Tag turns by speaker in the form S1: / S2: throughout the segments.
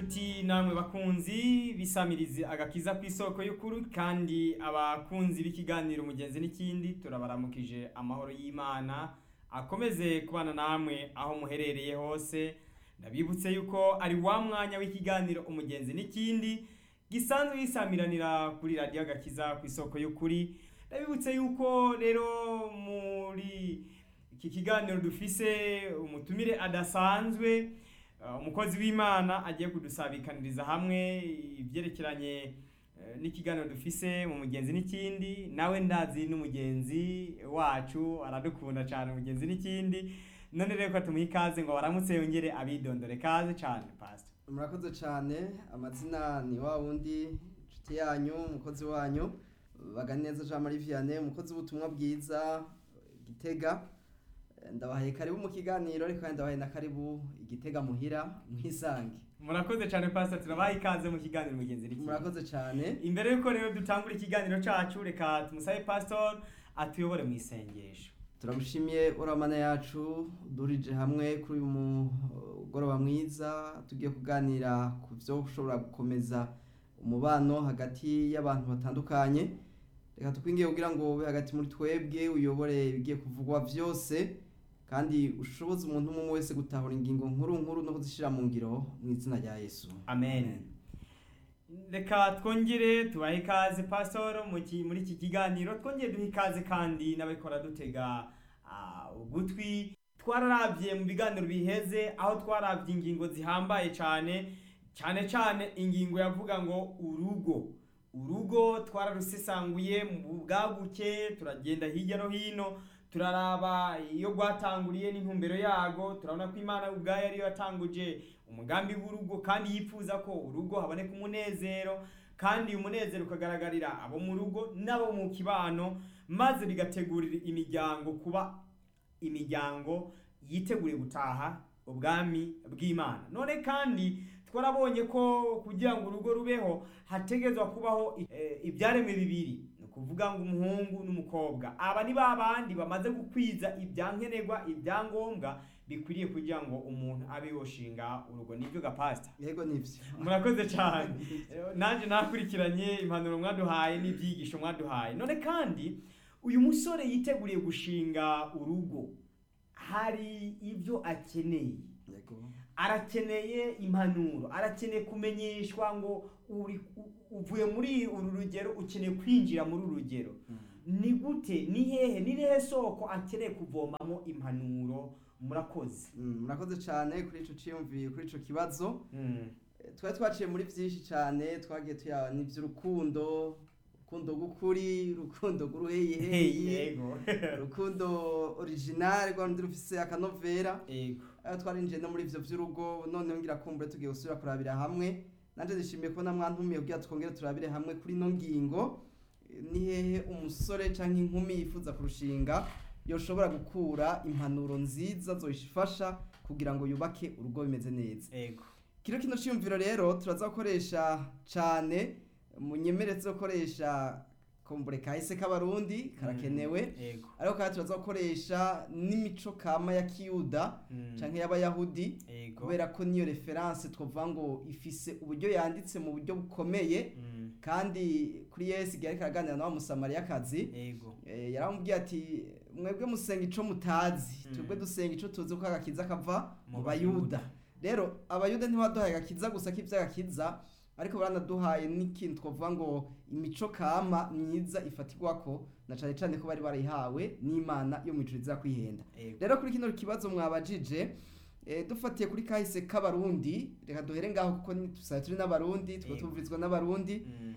S1: nshuti namwe bakunzi bisamirizi agakiza ku isoko y'ukuri kandi abakunzi b'ikiganiro umugenzi n'ikindi turabaramukije amahoro y'imana akomeze kubana namwe aho muherereye hose ndabibutse yuko ari wa mwanya w'ikiganiro umugenzi n'ikindi gisanzwe gisamiranira kuri radiyo agakiza ku isoko y'ukuri ndabibutse yuko rero muri iki kiganiro dufise umutumire adasanzwe Uh, umukozi w'imana agiye kudusabikaniriza hamwe ibyerekeranye eh, n'ikiganiro dufise mu mugenzi n'ikindi nawe ndazi n'umugenzi wacu aradukunda cyane umugenzi n'ikindi none rero ko tumuha ikaze ngo baramutse yongere abidondore kaze cyane pastor
S2: murakoze cyane amazina ni wa wundi inshuti yanyu umukozi wanyu baganeza jean marie vianney umukozi w'ubutumwa bwiza gitega ndabahaye karibu mu kiganiro ariko kandi ndabahaye na karibu igitega muhira mwisange
S1: murakoze cyane pastor turabaha ikaze mu kiganiro umugenzi n'ikindi
S2: murakoze cyane
S1: imbere yuko rero dutangura ikiganiro cacu reka tumusabe pastor atuyobore mu isengesho
S2: turamushimiye uramana yacu durije hamwe kuri uyu mugoroba mwiza tugiye kuganira ku byo ushobora gukomeza umubano hagati y'abantu batandukanye reka tukwingiye kugira ngo ube hagati muri twebwe uyobore ibigiye kuvugwa byose kandi ushoboze umuntu umwe wese gutahura ingingo nkuru nkuru no kuzishyira mu ngiro mu izina rya yesu
S1: amen reka twongere tubahe ikaze pastor mu ki- muri iki kiganiro twongere duhe ikaze kandi n'ababikora dutega ah, ugutwi twararabye mu biganiro biheze aho twarabye ingingo zihambaye cyane cyane cyane ingingo yavuga ngo urugo urugo twararusesanguye mu bwaguke turagenda hirya no hino turaraba iyo rwatanguriye n'intumbero yago turabona ko imana ubwayo ariyo yatanguje umugambi w'urugo kandi yifuza ko urugo haboneka umunezero kandi uyu munezero ukagaragarira abo mu rugo n'abo mu kibano maze bigategurira imiryango kuba imiryango yiteguriye gutaha ubwami bw'imana none kandi twarabonye ko kugira ngo urugo rubeho hategezwa kubaho eh, ibyaremwe bibiri ni ukuvuga ngo umuhungu n'umukobwa aba ni ba bandi bamaze gukwiza ibyankenerwa ibyangombwa bikwiriye kugira ngo umuntu abe yoshinga urugo nibyo gapasita
S2: yego nibyo
S1: murakoze cyane nanjye nakurikiranye impanuro mwaduhaye n'ibyigisho mwaduhaye none kandi uyu musore yiteguriye gushinga urugo hari ibyo akeneye
S2: yego
S1: arakeneye impanuro arakeneye kumenyeshwa ngo uri u- uvuye muri uru rugero ukeneye kwinjira muri uru rugero ni gute ni hehe ni hehe soko akeneye kuvomamo impanuro murakoze
S2: Mm, murakoze cyane kuri ico ciyumviye kuri ico kibazo
S1: Mm.
S2: Eh, twari twaciye muri byinshi cyane twagiye tuya n'iby'urukundo urukundo rw'ukuri urukundo rw'uruheyiheyi
S1: yego
S2: urukundo original rwa rundi rufise akanovera
S1: yego
S2: aho twarinjiye no muri ivyo vy'urugo noneho ngira kumbure tugiye gusubira kurabira hamwe nanje nishimiye kubona mwantumiye kugira twongere turabire hamwe kuri ino ngingo Eh, ni hehe umusore canke inkumi yifuza kurushinga yoshobora gukura impanuro nziza zoyifasha kugira ngo yubake urugo bimeze neza
S1: yego
S2: kino kino cyumviro rero turaza gukoresha cyane munyemere tuzakoresha kombure kahise k'abarundi karakenewe
S1: yego
S2: ariko kandi turaza gukoresha n'imico kama ya kiyuda
S1: Mm.
S2: canke y'abayahudi
S1: yego
S2: kubera ko niyo reference twavuga ngo ifise uburyo yanditse mu buryo bukomeye
S1: Mm.
S2: kandi kuri yesu igihe ariko araganira na wa musamariyakazi
S1: yego
S2: Eh, yaramubwiye ati mwebwe musenga ico mutazi
S1: Mm.
S2: twebwe dusenga ico tuzi ko agakiza kava
S1: Mu
S2: mu
S1: Bayuda.
S2: bayuda rero abayuda ntibaduhaye agakiza gusa k'ivy'agakiza ariko baranaduhaye n'ikintu twavuga ngo imico kama myiza ifatirwako na cane cane ko bari barayihawe n'imana yo mw'ijuru iza kwihenda
S1: yego
S2: rero kuri kino kibazo mwabajije eh, dufatiye kuri kahise k'abarundi reka duhere ngaho kuko ni- tusanzwe turi n'abarundi tuba
S1: Yego.
S2: tuvurizwa n'abarundi
S1: Mm.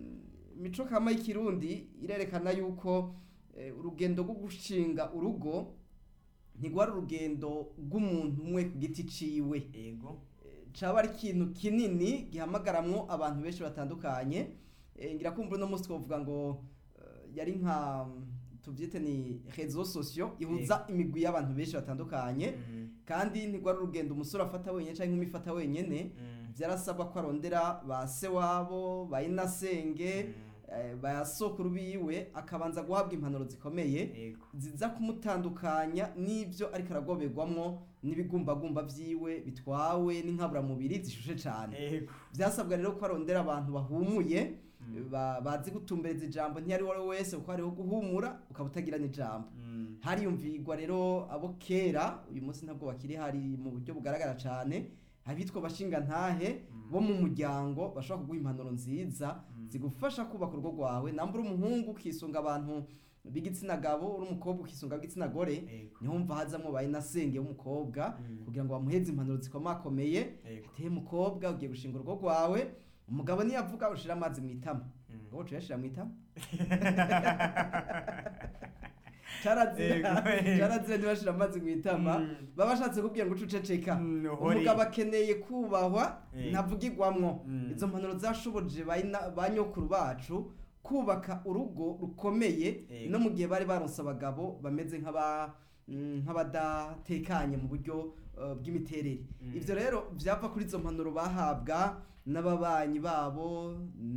S2: imico kama y'ikirundi irerekana yuko eh, urugendo rwo gushinga urugo ntigwari urugendo rw'umuntu umwe ku giti ciwe
S1: yego
S2: Eh, caba ari ikintu kinini gihamagaramwo abantu benshi batandukanye Eh, ngira kumva uno munsi twavuga ngo eh, yari nka tuvyite ni réseaux sociaux ihuza imigwi y'abantu benshi batandukanye
S1: Mm.
S2: kandi ntigwari urugendo umusore afata wenyene canke inkumi ifata wenyene
S1: Mm.
S2: vyarasabwa ko arondera ba se wabo ba inasenge
S1: Mm.
S2: eh, ba sokuru biwe akabanza guhabwa impanuro zikomeye
S1: yego
S2: ziza kumutandukanya n'ibyo ariko aragoberwamwo n'ibigumbagumba vyiwe bitwawe n'inkaburamubiri zishushe cane
S1: yego
S2: byasabwa rero ko arondera abantu bahumuye
S1: Mm.
S2: ba- bazi gutumbereza ijambo ntiyari uwo ari we wese kuko hariho guhumura ukaba utagira n'ijambo
S1: Mm.
S2: hariyumvirwa rero abo kera uyu munsi ntabwo bakiri hari mu buryo bugaragara cyane abitwa abashingantahe bo mu muryango bashobora kuguha impanuro nziza zigufasha kubaka urugo rwawe namba uri umuhungu ukisunga abantu b'igitsina gabo uri umukobwa ukisunga ab'igitsina gore
S1: yego
S2: niho mva hazamo bayinasenge w'umukobwa
S1: Mm.
S2: kugira ngo bamuheze impanuro zikomakomeye
S1: yego
S2: ateye umukobwa ugiye gushinga urugo rwawe umugabo niyavuga ushira amazi mu itama
S1: Mm.
S2: wowe uyashira mu itama
S1: Yego.
S2: carazira carazira ntibashira amazi mu itama
S1: Mm.
S2: baba bashatse kubwira ngo uce uceceka
S1: Mm, uhore.
S2: umugabo akeneye kubahwa
S1: Eh.
S2: ntavugirwamwo
S1: Mm.
S2: izo mpanuro zashoboje bayina- ba nyokuru bacu kubaka urugo rukomeye
S1: Eh.
S2: no mu gihe bari baronse abagabo bameze nk'aba mm, nk'abadatekanye mu buryo uh, bw'imiterere
S1: Mm.
S2: ivyo rero vyava kuri izo mpanuro bahabwa n'ababanyi babo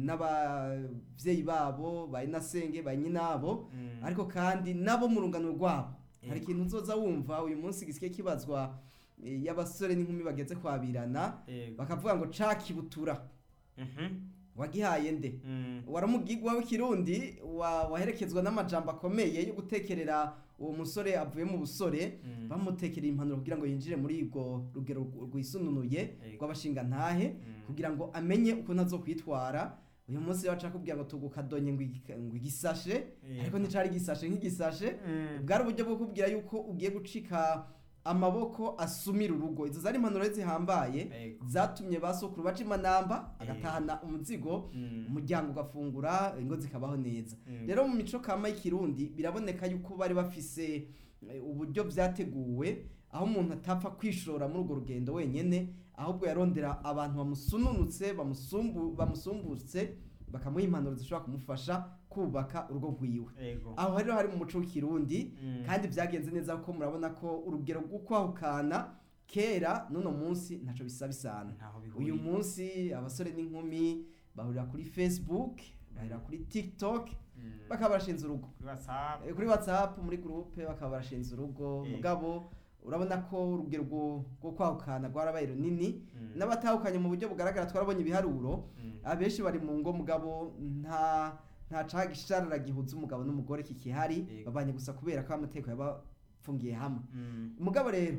S2: n'abavyeyi babo bayinasenge banyinabo
S1: Mm.
S2: ariko kandi nabo mu rungano rwabo hari
S1: Yego.
S2: ikintu nzoza wumva uyu munsi gisike kibazwa eh, y'abasore n'inkumi bageze kwabirana
S1: yego
S2: bakavuga ngo cakibutura
S1: Mhm.
S2: wagihaye nde
S1: Mm.
S2: waramugigwa w'ikirundi wa- waherekezwa n'amajambo akomeye yo gutekerera uwo musore avuye mu busore
S1: Mm.
S2: bamutekerera impanuro kugira ngo yinjire muri ubwo rugero rwisununuye
S1: Yego.
S2: rw'abashingantahe
S1: Mm.
S2: kugira ngo amenye uko ntazokwitwara uyu munsi rero bashaka kubwira ngo tugukadonye ngo igi- ngo igisashe
S1: Yego.
S2: ariko nticari igisashe nk'igisashe
S1: Mm.
S2: bwari uburyo bwo kubwira yuko ugiye gucika amaboko asumira urugo izo zari impanuro zihambaye
S1: Yego.
S2: zatumye ba sokuru baca imanamba agatahana umuzigo
S1: Mm.
S2: umuryango ugafungura ingo zikabaho neza
S1: Mm.
S2: rero mu mico kama y'ikirundi biraboneka yuko bari bafise eh, uburyo byateguwe aho umuntu atapfa kwishora muri urwo rugendo wenyene ahubwo yarondera abantu bamusununutse bamusumbu bamusumbutse bakamuha impanuro zishobora kumufasha kubaka urugo rwiwe
S1: Yego.
S2: aho rero hari mu muco w'ikirundi
S1: Mm.
S2: kandi byagenze neza kuko murabona ko urugero rwo kwahukana kera n'uno munsi ntaco bisa bisana
S1: Ntaho bihuriye.
S2: uyu munsi abasore n'inkumi bahurira kuri facebook bahurira kuri tiktok
S1: Mm.
S2: bakaba barashinze urugo
S1: Kuri WhatsApp.
S2: Eh, kuri whatsapp muri groupe bakaba barashinze urugo
S1: Eh.
S2: mugabo urabona ko urugero rwo rwo kwahukana rwarabaye runini
S1: Mm.
S2: n'abatahukanye mu buryo bugaragara twarabonye ibiharuro
S1: Mm.
S2: abenshi bari mu ngo mugabo nta nta cagisharara gihuza umugabo n'umugore kikihari
S1: Yego.
S2: babanye gusa kubera ko amategeko yabafungiye hamwe
S1: Mm.
S2: umugabo rero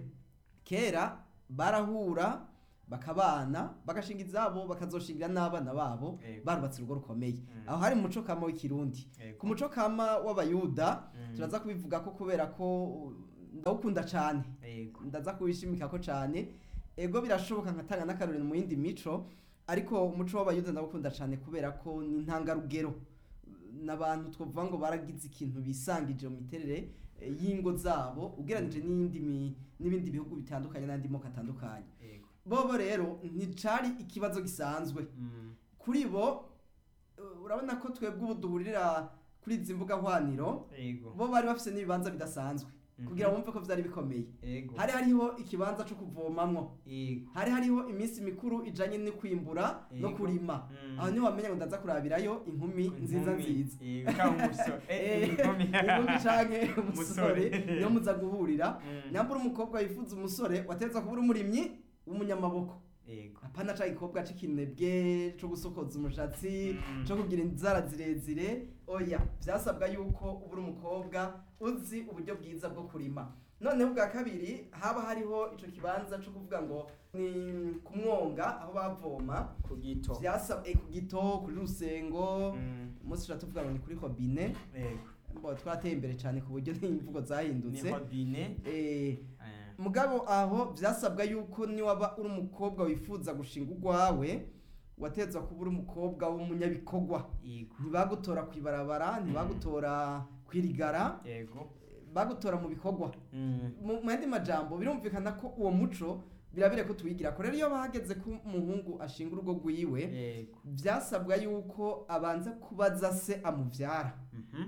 S2: kera barahura bakabana bagashinga izabo bakazoshingira n'abana babo
S1: Yego.
S2: barubatse urugo rukomeye
S1: Mm.
S2: aho hari mu muco kama w'ikirundi
S1: Yego.
S2: ku muco kama w'abayuda
S1: Mm.
S2: turaza kubivuga ko kubera ko uh, ndawukunda cane
S1: Yego.
S2: ndaza kubishimika ko cane ego birashoboka nkatanga n'akarorero mu yindi mico ariko umuco w'abayuda ndawukunda cane kubera ko ni intangarugero n'abantu twavuga ngo baragize ikintu bisangije mu miterere eh, y'ingo zabo ugereranije n'iyindi mi- n'ibindi bihugu bitandukanye n'andi moko atandukanye
S1: Yego.
S2: bobo rero nticari ikibazo gisanzwe
S1: Mm.
S2: kuri bo uh, urabona ko twebwe ubu duhurira kuri izi mbuga hwaniro
S1: Yego.
S2: bo bari bafise n'ibibanza bidasanzwe
S1: Mhm.
S2: kugira bumve ko vyari bikomeye
S1: Yego.
S2: hari hariho ikibanza co kuvomamwo
S1: Yego.
S2: hari hariho iminsi mikuru ijanye no kwimbura no
S1: Yego.
S2: kurima
S1: Mm.
S2: aho niho wamenya ngo ndaza kurabirayo inkumi nziza
S1: Inkumi.
S2: nziza
S1: Yego. Cyangwa umusore. Eh,
S2: Eh,
S1: inkumi.
S2: inkumi canke umusore
S1: Umusore.
S2: niyo muza guhurira
S1: Mm.
S2: nyambura umukobwa yifuza umusore wategetswe kuba uri umurimyi w'umunyamaboko
S1: Yego.
S2: apana ca gikobwa c'ikinebwe co gusokoza umushatsi
S1: Mm.
S2: co kugira inzara zirezire oya vyasabwa yuko uba uri umukobwa uzi uburyo bwiza bwo kurima noneho ubwa kabiri haba hariho ico kibanza co kuvuga ngo ni ku mwonga aho bavoma
S1: Ku gito.
S2: vyasabwe ku gito kuri rusengo
S1: Mm.
S2: umunsi tuba tuvuga ngo ni kuri hobine
S1: Yego.
S2: mbo twateye imbere cane ku buryo n'imvugo
S1: Ni
S2: zahindutse
S1: hobine.
S2: Eh,
S1: Eh.
S2: mugabo aho vyasabwa yuko niwaba uri umukobwa wifuza gushinga urwawe watezwa kuba uri umukobwa w'umunyabikorwa
S1: Yego.
S2: ntibagutora kwibarabara ntibagutora kwirigara
S1: Yego.
S2: bagutora mu bikorwa
S1: Mm.
S2: mu mu yandi majambo birumvikana ko uwo muco birabire ko tuwigira ko rero iyo bahageze ko umuhungu ashinga urugo rwiwe
S1: Yego.
S2: vyasabwa yuko abanza kubaza se amuvyara
S1: Mhm.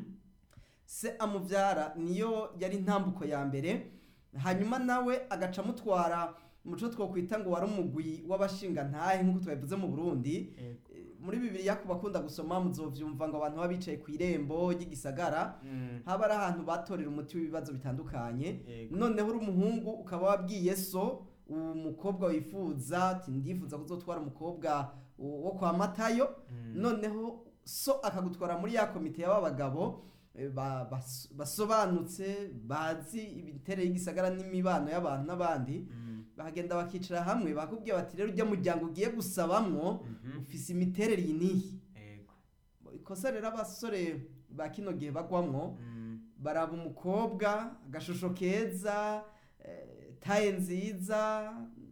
S2: se amuvyara niyo yari intambuko ya mbere hanyuma nawe agaca amutwara muco twokwita ngo wari umugwi w'abashinga ntahe nk'uko twabivuze mu burundi
S1: Yego.
S2: Eh, muri bibiliya ku bakunda gusoma muzovyumva ngo abantu baba bicaye ku irembo ry'igisagara
S1: Mm.
S2: haba ari ahantu batorera umuti w'ibibazo bitandukanye
S1: Yego.
S2: noneho uri umuhungu ukaba wabwiye so uwo mukobwa wifuza ati ndifuza kuzotwara umukobwa wo kwa matayo
S1: Mm.
S2: noneho so akagutwara muri ya komite y'abagabo eh, ba- bas- basobanutse bazi imiterere y'igisagara n'imibano y'abantu n'abandi
S1: Mm.
S2: bahagenda bakicara hamwe bakubwiye bati rero ujya muryango ugiye gusabamwo
S1: Mhm.
S2: ufise imiterere iyi n'iyi
S1: Yego.
S2: ikosa rero abasore ba kino gihe bagwamwo
S1: Mm.
S2: baraba umukobwa agashusho keza eh, taye nziza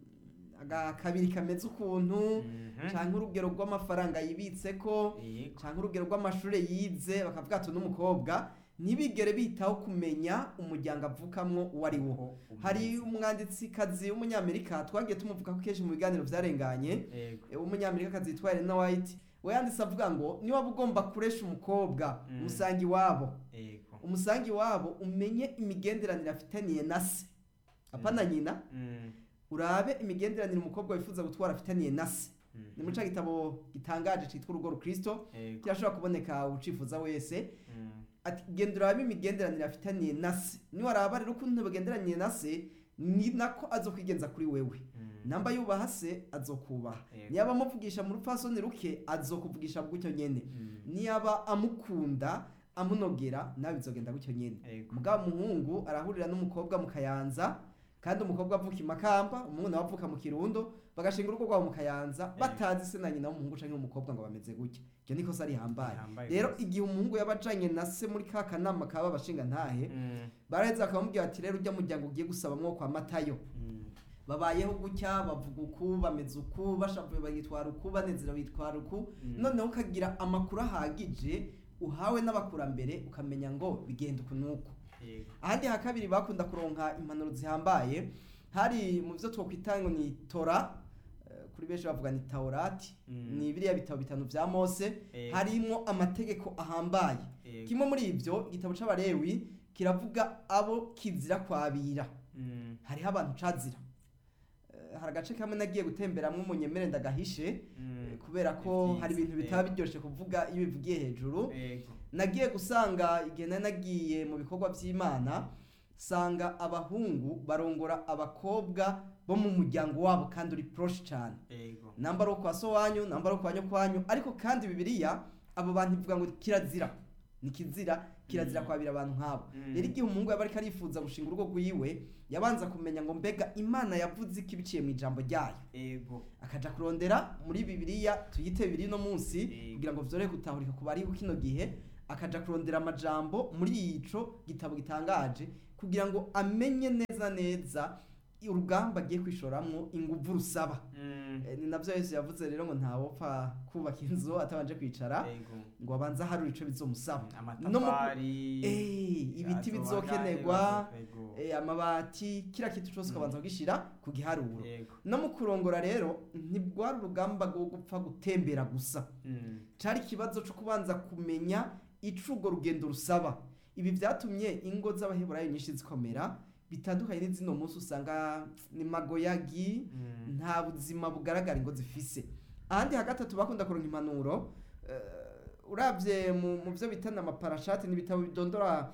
S2: agakabiri kameze ukuntu
S1: Mhm.
S2: canke urugero rw'amafaranga yibitseko
S1: Yego.
S2: canke urugero rw'amashure yize bakavuga ati n'umukobwa ntibigere bitaho kumenya umuryango avukamwo uwo ari wo
S1: Uko
S2: hari
S1: umeze.
S2: umwanditsikazi w'umunyamerika twagiye tumuvuga ko kenshi mu biganiro vyarenganye
S1: Yego.
S2: eh, w'umunyamerikakazi yitwa Elena White we yanditse avuga ngo niba ugomba kuresha umukobwa
S1: Mm.
S2: umusangi iwabo
S1: Yego.
S2: umusangi wabo umenye imigenderanire afitaniye na se apana nyina
S1: Mm.
S2: urabe imigenderanire umukobwa wifuza gutwara afitaniye na se
S1: Mhm.
S2: ni muri ca gitabo gitangaje citwa urugo rukristo
S1: Yego.
S2: kirashobora kuboneka ucifuza wese
S1: Mm.
S2: ati genda urabe imigenderanire afitaniye na se niwaraba rero ukuntu bagenderaniye na se ni nako azokwigenza kuri wewe
S1: Mm.
S2: namba yubaha se azokubaha
S1: Yego.
S2: niyaba amuvugisha mu rupfasoni ruke azokuvugisha gutyo nyene
S1: Mm.
S2: niyaba amukunda amunogera nawe bizogenda gutyo nyene
S1: Yego.
S2: mugabo umuhungu arahurira n'umukobwa mu kayanza kandi umukobwa avuka imakamba umuhungu nawe avuka mu kirundo bagashinga urugo rwabo mu kayanza batazi se na nyina w'umuhungu canke w'umukobwa ngo bameze gutya iryo nikosa rihambaye
S1: Rihambaye
S2: rero
S1: rwose.
S2: igihe umuhungu yabajanye na se muri ka kanama kaba abashinga ntahe
S1: Mm.
S2: baraheza bakamubwira bati rero ujya muryango ugiye gusabamwo kwa matayo
S1: Mm.
S2: babayeho gutya bavuga uku bameze uku bashavuye bagitwara uku banezera bitwara uku
S1: Mm.
S2: noneho ukagira amakuru ahagije uhawe n'abakurambere ukamenya ngo bigenda uku n'uku
S1: Yego.
S2: ahandi ha kabiri bakunda kuronka impanuro zihambaye hari mu byo twokwita ngo ni tora eh, kuri benshi bavuga ni taurati
S1: Mm.
S2: ni biriya bitabo bitanu vya mose
S1: Yego.
S2: harimo amategeko ahambaye
S1: Yego.
S2: kimwe muri ibyo igitabo c'abarewi kiravuga abo kizira kwabira
S1: Mm.
S2: hariho abantu cazira Eh, hari agace kamwe nagiye gutemberamwo umunyemere ndagahishe
S1: Mm.
S2: eh, kubera ko
S1: Ni
S2: hari ibintu
S1: vyiza.
S2: bitaba biryoshe kuvuga iyo bivugiye hejuru
S1: Yego.
S2: nagiye gusanga igihe nari nagiye mu bikorwa by'imana sanga abahungu barongora abakobwa bo mu muryango wabo kandi uri proche cyane
S1: Yego.
S2: namba ari uwo kwa so wanyu namba ari uwo kwa nyokwanyu ariko kandi bibiliya abo bantu ivuga ngo kirazira ni kizira kirazira
S1: Mm.
S2: kwabira abantu nk'abo
S1: Mm.
S2: rero igihe umuhungu yaba ariko arifuza gushinga urugo rwiwe yabanza kumenya ngo mbega imana yavuze iki biciye mu ijambo ryayo
S1: Yego.
S2: akaja kurondera muri bibiliya tuyite bibiri no munsi
S1: Yego.
S2: kugira ngo vyorohe gutahurika ku bariho kino gihe akaja kurondera amajambo muri ico gitabo gitangaje kugira ngo amenye neza neza urugamba agiye kwishoramwo inguvu rusaba
S1: Mm.
S2: Eh, ni navyo yesu yavuze rero ngo ntawopfa kubaka inzu atabanje kwicara
S1: Yego.
S2: ngo abanze aharure ico bizomusaba No mu-
S1: amatafari
S2: Eh, ibiti
S1: azoba
S2: bizokenerwa
S1: angahe, yego.
S2: eh, amabati kira kintu cose ukabanza kugishira ku giharuro
S1: Yego.
S2: no mu kurongora rero ntibwari urugamba rwo gupfa gutembera gusa
S1: Mm.
S2: cari ikibazo co kubanza kumenya ico urwo rugendo rusaba ibi vyatumye ingo z'abaheburayo nyinshi zikomera bitandukanye n'izino munsi usanga ni magoyagi
S1: Mm.
S2: nta buzima bugaragara ingo zifise ahandi hagatatu bakunda kuronka impanuro uh, uravye mu, mu vyo bitana amaparashati n'ibitabo bidondora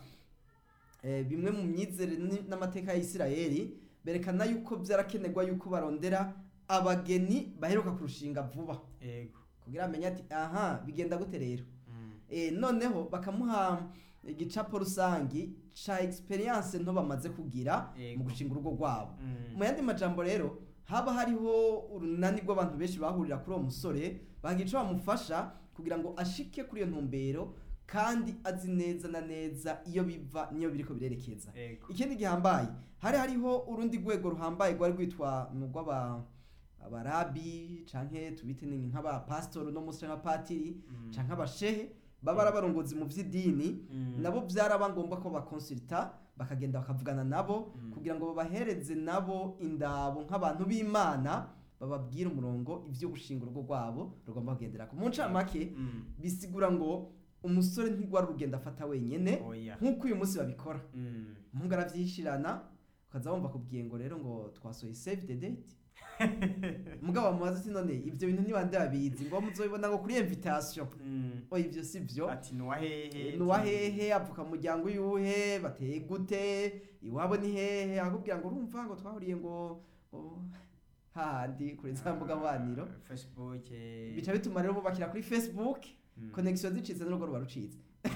S2: eh, bimwe mu myizere ni- n'amateka ya Isirayeli berekana yuko vyarakenerwa yuko barondera abageni baheruka kurushinga vuba
S1: Yego.
S2: kugira amenye ati aha bigenda gute rero
S1: Mm.
S2: e, noneho bakamuha igicapo rusangi ca experience nto bamaze kugira
S1: Yego.
S2: mu gushinga urugo rwabo
S1: Mm.
S2: mu yandi majambo rero haba hariho urunani rw'abantu benshi bahurira kuri uwo musore bagira ico bamufasha kugira ngo ashike kuri iyo ntumbero kandi azi neza na neza iyo biva niyo biriko birerekeza
S1: Yego.
S2: ikindi gihambaye hari hariho urundi rwego ruhambaye rwari rwitwa ni urw'aba abarabi canke tubite ni nk'abapasitori no munsi canke abapatiri
S1: Mm.
S2: canke abashehe baba ari abarongozi mu vy'idini
S1: Mm.
S2: nabo byaraba ngombwa ko bakonsulta bakagenda bakavugana nabo
S1: Mm.
S2: kugira ngo babahereze nabo indabo nk'abantu b'imana bababwire umurongo ivyo gushinga urugo rwabo rugomba kugenderako mu ncamake
S1: Mm.
S2: bisigura ngo umusore ntigwara urugendo afata wenyene
S1: Oya.
S2: nk'uko uyu munsi babikora
S1: Mm.
S2: umuhungu aravyishirana ukaza wumva kubwiye ngo rero ngo twasohoye save the date mugabo bamubaza ati none ibyo bintu ntibande babizi ngo muzobibona ngo kuri invitation
S1: Mm.
S2: oya ibyo si byo
S1: ati nuwa hehe
S2: nuwa hehe avuka mu muryango yuhe bateye gute iwabo ni hehe akubwira ngo urumva ngo twahuriye ngo ngo hahandi kuri za mbuga nkoranyambaga
S1: facebook eh,
S2: bica bituma rero bubakira kuri facebook
S1: mm.
S2: connection zicitse n'urugo ruba rucitse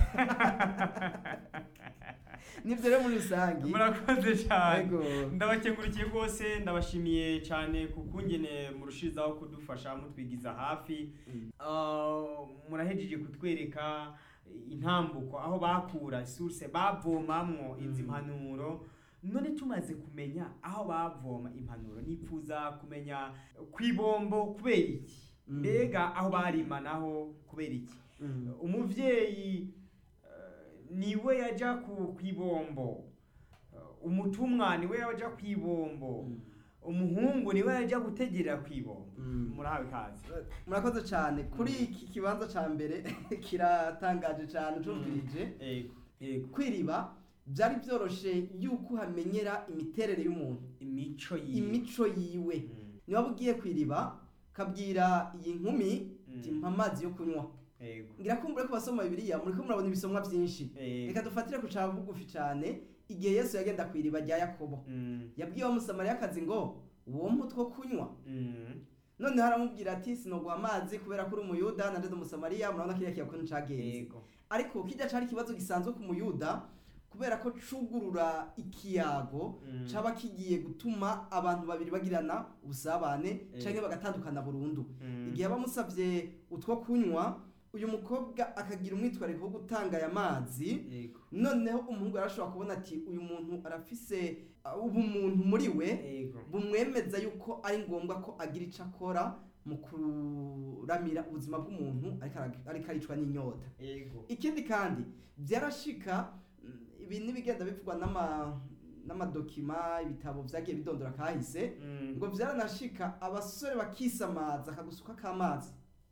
S2: nibyo rero muri rusange
S1: murakoze cyane
S2: Yego.
S1: ndabakengurukiye rwose ndabashimiye cyane ku kungene murushizaho kudufasha mutwigiza hafi
S2: Mm.
S1: Ah, murahejeje kutwereka intambuko aho bakura source bavomamwo izi
S2: Mm.
S1: mpanuro none tumaze kumenya aho bavoma impanuro nipfuza kumenya kwibombo kubera iki
S2: Mm.
S1: mbega aho barima naho kubera iki
S2: Mm.
S1: umuvyeyi eh, niwe yaja ku kwibombo Eh, umutumwa niwe yaja kwibombo
S2: Mm.
S1: umuhungu niwe yaja gutegerera kwibombo
S2: Mm.
S1: murahawe ikaze
S2: murakoze cyane kuri iki kibanza cya mbere kiratangaje cyane cumvirije
S1: yego yego
S2: kwiriba byari byoroshe yuko uhamenyera imiterere y'umuntu
S1: imico yiwe
S2: imico yiwe
S1: Mm,
S2: niba ugiye kwiriba kabwira iyi nkumi
S1: Mm.
S2: ati mpa amazi yo kunywa
S1: yego
S2: ngira ko muri ko basoma bibiliya muri ko murabona ibisomwa byinshi
S1: yego
S2: reka dufatire ku cya bugufi cyane igihe yesu yagenda ku iriba rya yakobo
S1: Mm,
S2: yabwiye wa musamariyakazi ngo uwo mutwo kunywa
S1: mm,
S2: noneho aramubwira ati sinoguha amazi kubera ko uri umuyuda na ndetse umusamariya murabona kiriya kiyakuntu cagenze
S1: yego
S2: ariko kijya cari ikibazo gisanzwe ku muyuda kubera ko cugurura ikiyago
S1: Mm.
S2: caba kigiye gutuma abantu babiri bagirana ubusabane
S1: Eh.
S2: canke bagatandukana burundu
S1: Mm,
S2: igihe bamusavye utwo kunywa uyu mukobwa akagira umwitwariko wo gutanga aya mazi
S1: yego
S2: noneho umuhungu arashobora kubona ati uyu muntu arafise uh, ubumuntu muri we
S1: yego
S2: bumwemeza yuko ari ngombwa ko agira icyo akora mu kuramira ubuzima bw'umuntu ariko ara- ariko aricwa n'inyota
S1: yego
S2: ikindi kandi byarashika mm, ibi n'ibigenda bivugwa n'ama n'amadokima ibitabo byagiye bidondora kahise
S1: Mm,
S2: ngo byaranashika abasore bakisamaza akagusuka k'amazi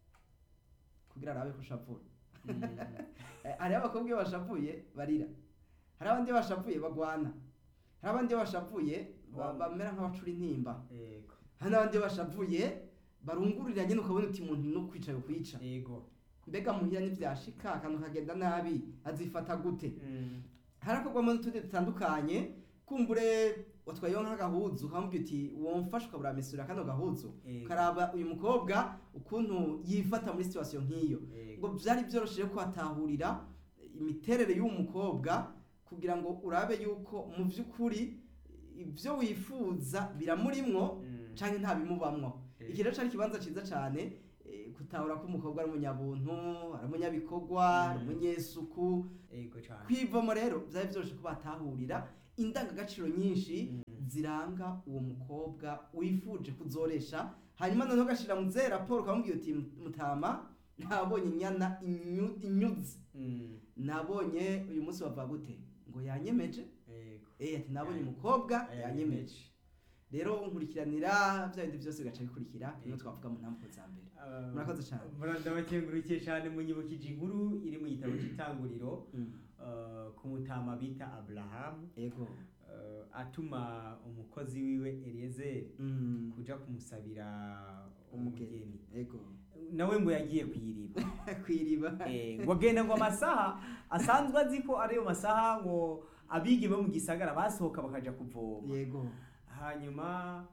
S2: kugira arabe ko ushavura
S1: mm,
S2: Eh, hariho abakobwa iyo bashavuye barira hari abandi iyo bashavuye bagwana hari abandi iyo bashavuye ba-
S1: Wow.
S2: bamera nk'abacura intimba
S1: yego
S2: hari n'abandi iyo bashavuye barungurira nyine ukabona uti umuntu no kwica kwica
S1: yego
S2: mbega muhira ntibyashika akantu kagenda nabi azifata gute
S1: Mm,
S2: harakorwamo n'utundi dutandukanye kumbure watwayeho nk'agahuzu ukamubwira uti womfasha ukabura mesura kano gahuzu
S1: Yego.
S2: ukaraba uyu mukobwa ukuntu yifata muri situwasiyo nk'iyo ngo
S1: yego
S2: byari byoroshye kuhatahurira imiterere y'uwo mukobwa kugira ngo urabe yuko mu by'ukuri ibyo wifuza biramurimwo
S1: Mm,
S2: cyangwa ntabimubamwo
S1: Yego.
S2: iki rero cyari ikibanza cyiza cyane eh, gutahura ko umukobwa ari umunyabuntu ari umunyabikorwa ari
S1: Mm.
S2: umunyesuku
S1: yego cyane
S2: kwivomo rero byari byoroshye ko batahurira indangagaciro nyinshi
S1: Mm.
S2: ziranga uwo mukobwa wifuje kuzoresha hanyuma noneho ugashyira mu zera raporo ukamubwira uti mutama nabonye inyana inyu- inyuze
S1: Mm,
S2: nabonye uyu munsi bavuga gute ngo yanyemeje
S1: yego
S2: eh ati nabonye
S1: Yanyemeje.
S2: umukobwa yanyemeje
S1: yanyemeje
S2: rero nkurikiranira bya bindi byose bigaca bikurikira niyo
S1: Yego.
S2: twavuga mu ntambwe za mbere
S1: Ah,
S2: Murakoze cyane.
S1: mura- ndabakengurukiye cyane munyibukije inkuru iri mu gitabo cy'itanguriro ah, ku mutama bita aburahamu
S2: yego
S1: ah, atuma umukozi wiwe eliyezeri
S2: Mm.
S1: kuja kumusabira
S2: umugeni
S1: umugeni
S2: yego
S1: nawe ngo yagiye kuyiriba
S2: kwiriba
S1: Eh, ngo agenda ngo amasaha asanzwe azi ko ariyo masaha ngo abigi bo mu gisagara basohoka bakaja kuvoma
S2: yego
S1: hanyuma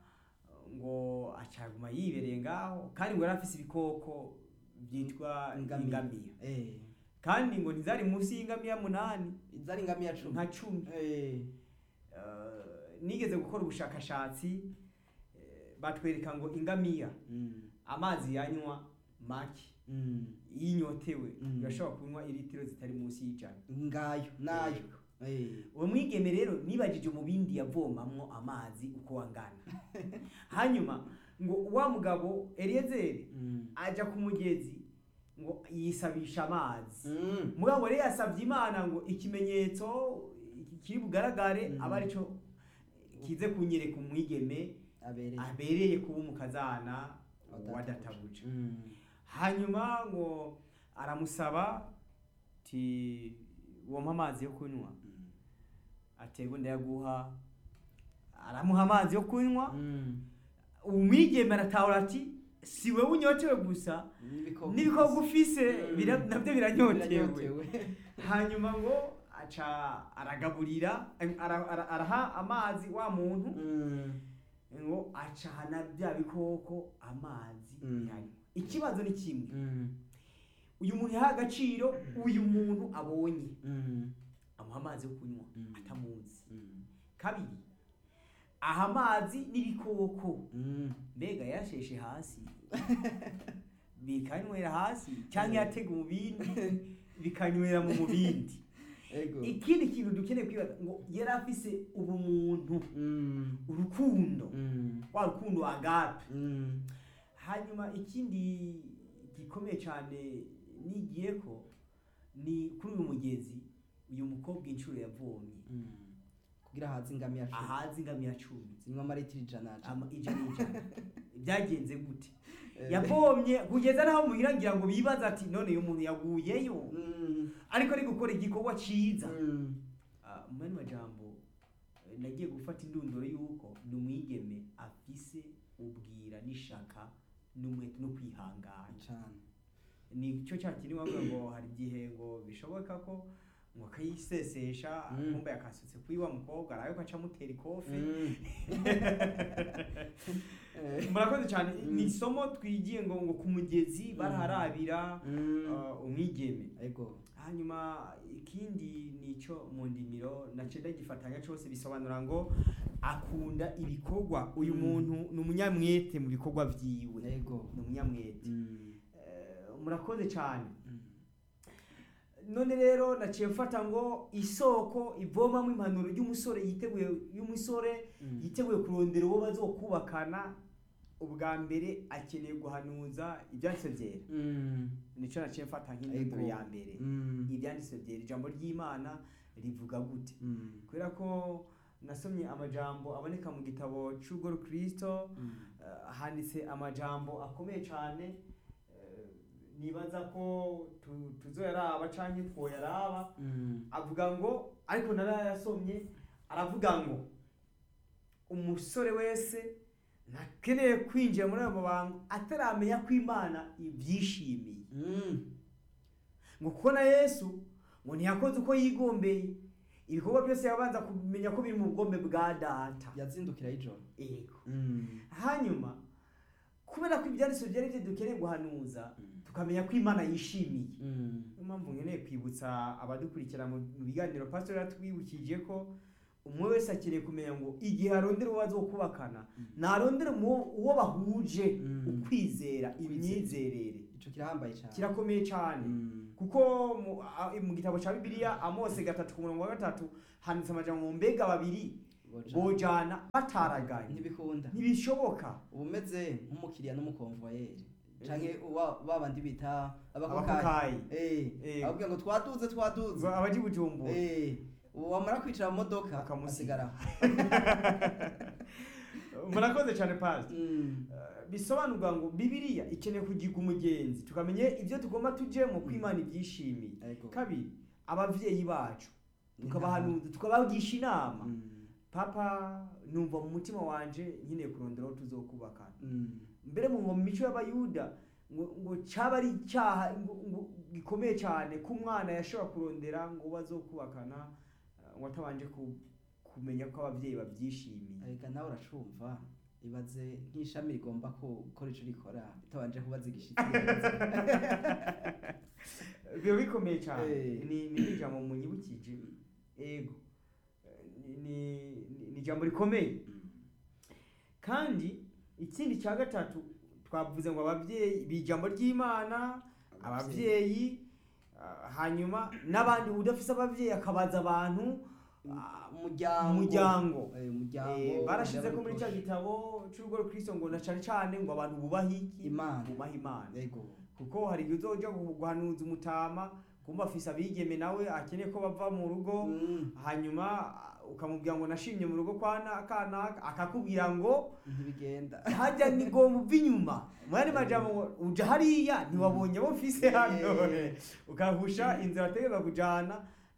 S1: ngo acaguma yibereye ngaho kandi ngo yari afise ibikoko byitwa
S2: Ingamiya.
S1: ingamiya
S2: eh
S1: kandi ngo ntizari munsi y'ingamiya munani
S2: zari ingamiya cumi
S1: nka cumi
S2: eh
S1: Eh, nigeze gukora ubushakashatsi eh, batwereka ngo ingamiya
S2: mm.
S1: amazi yanywa make
S2: Mm.
S1: iyo inyotewe
S2: Mm.
S1: irashobora kunywa iritiro zitari munsi y'ijana
S2: ngayo nayo
S1: Yego.
S2: eh
S1: uwo mwigeme rero nibajije mu bindi yavomamwo amazi uko angana hanyuma ngo wa mugabo eliyezeri
S2: mm.
S1: aja ku mugezi ngo yisabisha amazi
S2: Mm.
S1: mugabo rero yasabye imana ngo ikimenyetso kiri bugaragare
S2: Mm.
S1: aba arico kize kunyereka umwigeme
S2: abereye
S1: abereye kuba umukazana
S2: Wadatabuje.
S1: wadatabuje
S2: Mm.
S1: hanyuma ngo aramusaba ti wompa amazi yo kunywa
S2: Mm.
S1: aterwa ndayaguha aramuha amazi yo kunywa
S2: Mm.
S1: umwigeme aratahura ati si wowe unyotewe gusa
S2: N'ibikoko
S1: n'ibikorwa ufise
S2: Mm.
S1: bira- nabyo biranyotewe
S2: biranyotewe.
S1: hanyuma ngo aca aragaburira ara- ara- araha amazi wa muntu
S2: Mm.
S1: ngo acana bya bikoko amazi
S2: Mm.
S1: yanywa ikibazo ni kimwe
S2: Mm.
S1: uyu muntu yaha agaciro uyu muntu abonye
S2: Mm.
S1: amuha amazi yo kunywa
S2: Mm.
S1: atamuzi
S2: Mm.
S1: kabiri aha amazi n'ibikoko
S2: Mm.
S1: mbega yasheshe hasi bikanywera hasi cyangwa yatega mu bindi bikanywera mu mubindi
S2: Ego.
S1: ikindi kintu dukeneye kwibaza ngo yari afise ubumuntu
S2: Mm.
S1: urukundo
S2: Mm.
S1: wa rukundo agape
S2: Mm.
S1: hanyuma ikindi gikomeye cyane nigiye ko ni kuri uyu mugezi uyu mukobwa inshuro yavomye
S2: Mm. kugira haze ingamiya cumi
S1: ahazi ingamiya cumi
S2: zinywa amaritiro ijana
S1: ama- ijana ijana byagenze gute
S2: Eh.
S1: yavomye kugeza naho muhira ngira ngo bibaza ati none uyu muntu yaguyeyo
S2: Mm.
S1: ariko ari gukora igikorwa ciza
S2: Mm.
S1: Ah, mu yandi majambo eh, nagiye gufata indunduro y'uko ni umwigeme afise ubwira n'ishaka n'umwete no kwihangana
S2: cane
S1: ni cyo cya kintu bavuga ngo hari igihe ngo bishoboka ko ngo akayisesesha
S2: Mm.
S1: kumbe yakasutse kuri wa mukobwa arabe ko aca amutera ikofi
S2: Mm. Eh.
S1: murakoze cyane
S2: Mm.
S1: ni isomo twigiye ngo ngo ku mugezi baraharabira
S2: Mm.
S1: ah, umwigeme
S2: ego
S1: hanyuma ikindi nico mu ndimiro nace ndagifatanya cyose bisobanura ngo akunda ibikorwa uyu
S2: Mm.
S1: muntu ni umunyamwete mu bikorwa vyiwe
S2: ego
S1: ni umunyamwete
S2: Mm.
S1: Eh, murakoze cyane
S2: Mm.
S1: none rero naciye mfata ngo isoko ivomamo impanuro y'umusore yiteguye y'umusore
S2: Mm.
S1: yiteguye kurondera uwo bazokubakana ubwa mbere akeneye guhanuza ibyanditse byera
S2: Mm.
S1: nico naciye mfata nk'indunduro
S2: Ego.
S1: ya mbere
S2: Mm.
S1: ibyanditse byera ijambo ry'imana rivuga gute
S2: Mm.
S1: kubera ko nasomye amajambo aboneka mu gitabo cy'ubwo kristo
S2: Mm.
S1: eh, handitse amajambo akomeye cyane eh, nibaza ko tu- tuzoyaraba canke twoyaraba
S2: Mm.
S1: avuga ngo ariko narayasomye aravuga ngo umusore wese ntakeneye kwinjira muri ayo mabanga ataramenya ko imana ibyishimiye
S2: Mm.
S1: ngo kuko na yesu ngo ntiyakoze uko yigombeye ibikorwa byose yabanza kumenya ko biri mu bugombe bwa data
S2: yazindukira y'ijoro
S1: yego
S2: Mm.
S1: hanyuma kubera ko ibyanditswe byari byo dukeneye guhanuza
S2: Mm.
S1: tukamenya ko imana yishimiye
S2: Mm.
S1: niyo mpamvu nkeneye kwibutsa abadukurikira mu mu biganiro pastor yatwibukije ko umwe wese akeneye kumenya ngo igihe arondera uwo bazokubakana
S2: Mm.
S1: narondera uwo uwo bahuje
S2: Mm.
S1: ukwizera imyizerere
S2: ico kirahambaye cane
S1: kirakomeye cyane
S2: Mm.
S1: kuko mu, a, mu gitabo cya bibiliya amose gatatu ku murongo wa gatatu handitse amajambo ngo mbega babiri
S2: Boja.
S1: bojana bataraganye
S2: ntibikunda
S1: ntibishoboka
S2: uba umeze nk'umukiriya n'umukonvoyeri canke uwa- babandi bita abakokayi
S1: abakokayi
S2: Eh,
S1: Eh.
S2: ababwira ngo twaduze twaduze
S1: abaji bujumbura
S2: Eh, ubu wamara kwicara mu modoka
S1: Bakamusiga.
S2: asigara
S1: murakoze cyane pasi
S2: Mm.
S1: bisobanurwa ngo bibiliya ikeneye kugiga umugenzi tukamenya ibyo tugomba tujyemo ko
S2: Mm.
S1: imana ibyishimiye
S2: Ego.
S1: kabiri ababyeyi bacu
S2: Ni
S1: tukabahanuza tukabagisha inama
S2: Mm.
S1: papa numva mu mutima wanje nkeneye kurondera aho tuzokubakana
S2: Mm.
S1: mbere mu mu mico y'abayuda ngo ngo cyaba ari icyaha ngo ngo gikomeye cyane ko umwana yashobora kurondera ngo bazokubakana eh, ngo atabanje ku- kumenya ko ababyeyi babyishimiye
S2: Ega nawe uracumva ibaze nk'ishami rigomba ko- gukora ico rikora bitabanje kubaza igishitsi
S1: biba bikomeye cyane
S2: Eh.
S1: ni ni ijambo munyibukije ego Eh, ni ni- ni- ni ijambo rikomeye
S2: Mm.
S1: kandi ikindi cya gatatu twavuze ngo ababyeyi bi ijambo ry'imana ababyeyi ah, hanyuma n'abandi udafise ababyeyi akabaza abantu ah,
S2: umuryango
S1: umuryango
S2: Eh, umuryango
S1: Eh, barashize ko muri cya
S2: umuryango
S1: gitabo cy'urugo rukristo ngo na cyane cyane ngo abantu bubahe iki
S2: Imana.
S1: bubahe imana
S2: Ego.
S1: kuko hari igihe uzoja guhanuza umutama kumva afise abigeme nawe akeneye ko bava mu rugo
S2: Mm.
S1: hanyuma ah, ukamubwira ngo nashimye mu rugo kwa na- kanaka akakubwira ngo
S2: ntibigenda
S1: hajya ni ngomba uva inyuma mwari majambo ngo uja hariya ntiwabonye abo mfise hano
S2: Eh.
S1: ukahusha inzira ategereza kujana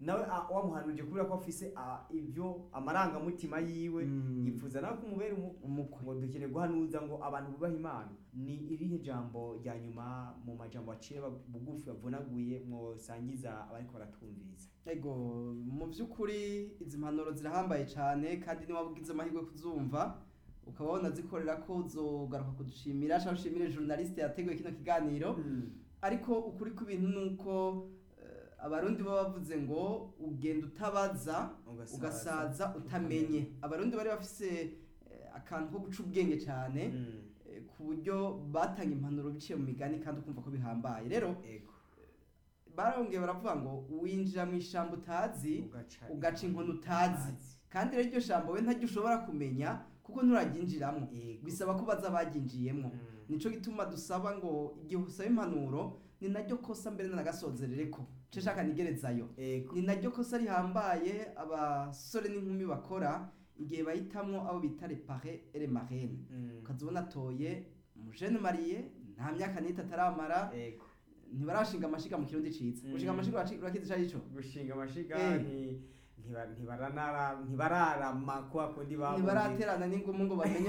S1: nawe ah, wamuhanurije kubera ko afise ah, ibyo amarangamutima yiwe
S2: Mm.
S1: yifuza nawe kumubera umu-
S2: umukwe
S1: ngo dukeneye guhanuza ngo abantu bubahe imana ni irihe jambo rya nyuma mu majambo aciye ba- bugufi bavunaguye mwosangiza abariko baratumviriza
S2: ego mu by'ukuri izi mpanuro zirahambaye cyane kandi niba ugize amahirwe yo kuzumva ukaba wanazikorera ko uzogaruka kudushimira cyangwa ushimire journaliste yateguye kino kiganiro ariko ukuri kw'ibintu ni uko eh, abarundi baba bavuze ngo ugenda utabaza ugasaza utamenye abarundi bari bafise eh, akantu ko guca ubwenge cyane
S1: Mm.
S2: eh, ku buryo batanga impanuro biciye mu migani kandi ukumva ko bihambaye rero
S1: ego
S2: barongeye baravuga ngo winjira mu ishyamba utazi
S1: ugaca
S2: ugaca inkono utazi kandi rero iryo jambo we ntaryo ushobora kumenya kuko nturaryinjiramo
S1: Yego.
S2: bisaba ko baza baryinjiyemo
S1: Mm.
S2: nico gituma dusaba ngo igihe usaba impanuro ni naryo kosa mbere n'agasozerere ko nce shaka nigerezayo
S1: ego
S2: ni naryo kosa rihambaye abasore n'inkumi bakora igihe bahitamwo abo bita repare ere marene
S1: Mm.
S2: ukazibona atoye umujene mariye nta myaka n'itatu ataramara
S1: ego
S2: ntibarashinga amashiga mu kirundi ciza
S1: Mm.
S2: gushinga amashiga uraci- urakizi ico arico
S1: gushinga amashiga
S2: Eh.
S1: nti- ntiba- ntibaranara- ntibararama kwa kundi babuze.
S2: ntibaraterana n'ingumu ngo bamenye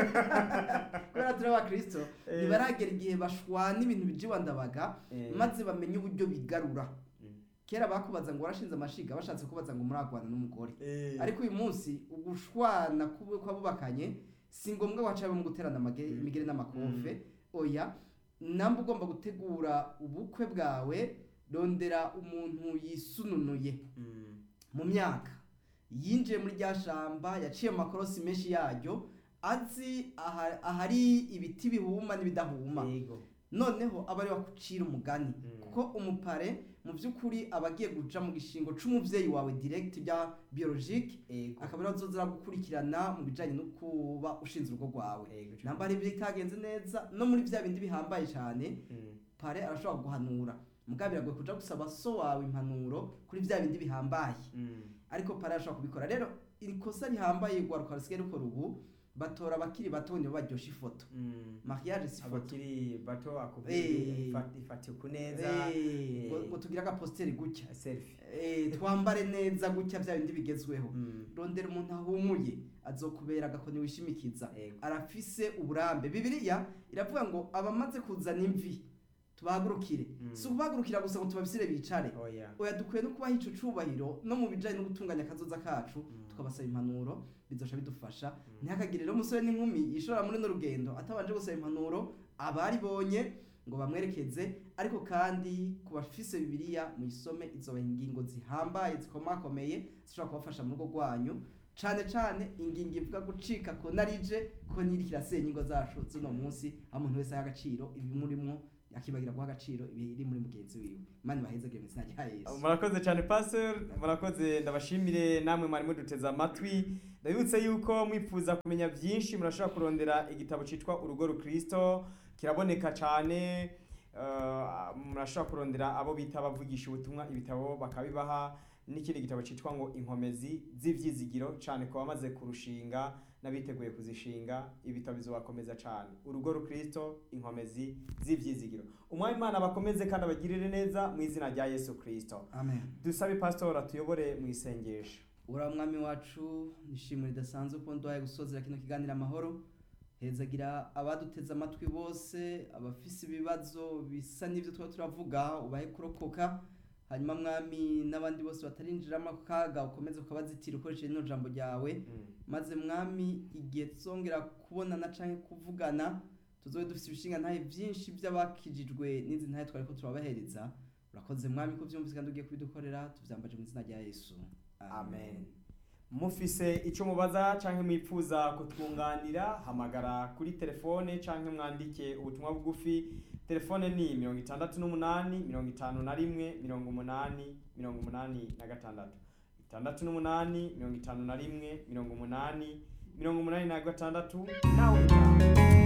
S2: kubera turi abakristo
S1: Eh.
S2: ntibaragera igihe bashwana ibintu bijiwa ndabaga
S1: Eh.
S2: maze bamenye uburyo bigarura
S1: Mm.
S2: kera bakubaza ngo warashinze amashiga bashatse kubaza ngo muragwana n'umugore
S1: Eh.
S2: ariko uyu munsi ugushwana kubu- kw'abubakanye si ngombwa waca mu guterana amage-
S1: Mm.
S2: imigere n'amakofe oya namba ugomba gutegura ubukwe bwawe rondera umuntu yisununuye
S1: Mm.
S2: mu myaka yinjiye muri rya shamba yaciye mu makorosi menshi yaryo azi aha- ahari ibiti bihuma n'ibidahuma
S1: Yego.
S2: noneho aba ariwe akucira umugani
S1: Mm.
S2: kuko umupare mu by'ukuri aba agiye guca mu gishingo c'umuvyeyi wawe direct bya biologique
S1: Yego.
S2: akaba ariwe azoza gukurikirana mu bijanye no kuba ushinze urugo rwawe
S1: Yego.
S2: namba hari ibyo bitagenze neza no muri vya bindi bihambaye cyane
S1: Mm.
S2: pare arashobora guhanura mugabo biragoye kuja gusaba so wawe impanuro kuri vya bindi bihambaye
S1: Mm.
S2: ariko pare arashobora kubikora rero iri kosa rihambaye rwaruka rusigaye rukora ubu batora abakiri bato nibo baryosha ifoto
S1: Mm.
S2: mariage si ifoto
S1: abakiri bato
S2: Eh.
S1: akubwira ifatiye ku neza
S2: Eh, ngo
S1: Eh.
S2: ngo tugire agaposteri gutya
S1: selfie
S2: Eh, twambare neza gutya bya bindi bigezweho
S1: Mm.
S2: rondera umuntu ahumuye azokubera agakoni wishimikiza
S1: Yego.
S2: arafise uburambe bibiliya iravuga ngo abamaze kuzana imvi tubahagurukire
S1: Mm.
S2: si ukubahagurukira gusa ngo tubabisire bicare
S1: oya
S2: oya dukwiye no kubaha ico cubahiro no mu bijanye no gutunganya akazoza kacu
S1: Mm.
S2: tukabasaba impanuro bizosha bidufasha ntihakagire rero umusore n'inkumi yishora muri no rugendo atabanje gusaba impanuro abaribonye ngo bamwerekeze ariko kandi ku bafise bibiliya muyisome izobaha ingingo zihambaye zikomakomeye zishobora kubafasha mu rugo rwanyu cane cane ingingo ivuga gucika ko narije ko niri kirasenya ingo zacu z'uno munsi aho umuntu wese aha agaciro ibimurimwo akibagira guha agaciro ibiri muri mugenzi wiwe imana ibahezagire mu izina rya yesu
S1: murakoze cyane pastor murakoze ndabashimire namwe mwari muduteze amatwi ndabibutse yuko mwifuza kumenya byinshi murashobora kurondera igitabo cyitwa urugo rukristo kiraboneka cyane eh, murashobora kurondera abo bita abavugisha ubutumwa ibitabo bakabibaha n'ikindi gitabo cyitwa ngo inkomezi z'ibyizigiro cyane ku bamaze kurushinga n'abiteguye kuzishinga ibitabo bizobakomeza cyane urugo rukristo inkomezi z'ibyizigiro umwami imana bakomeze kandi abagirire neza mu izina rya yesu kristo
S2: amen
S1: dusabe pastor atuyobore mu isengesho
S2: ura mwami wacu nishimwe ridasanzwe ko nduhaye gusozera kino kiganiro amahoro hezagira abaduteze amatwi bose abafise ibibazo bisa n'ibyo tuba turavuga ubahe kurokoka hanyuma mwami n'abandi bose batarinjiramo ako kaga ukomeze ukabazitira ukoresheje rino jambo ryawe maze mwami igihe tuzongera kubonana canke kuvugana tuzobe dufise ibishinga ntahe vyinshi vy'abakijijwe n'izi ntahe twari ko turabahereza urakoze mwami ko vyumvise kandi ugiye kubidukorera tuvyambaje mu izina rya yesu
S1: amen mufise icyo mubaza cyangwa mwipfuza kutwunganira hamagara kuri telefone cyangwa mwandike ubutumwa bugufi telefone ni mirongo itandatu n'umunani mirongo itanu na rimwe mirongo umunani mirongo umunani na gatandatu itandatu n'umunani mirongo itanu na rimwe mirongo umunani mirongo umunani na gatandatu nawe utaha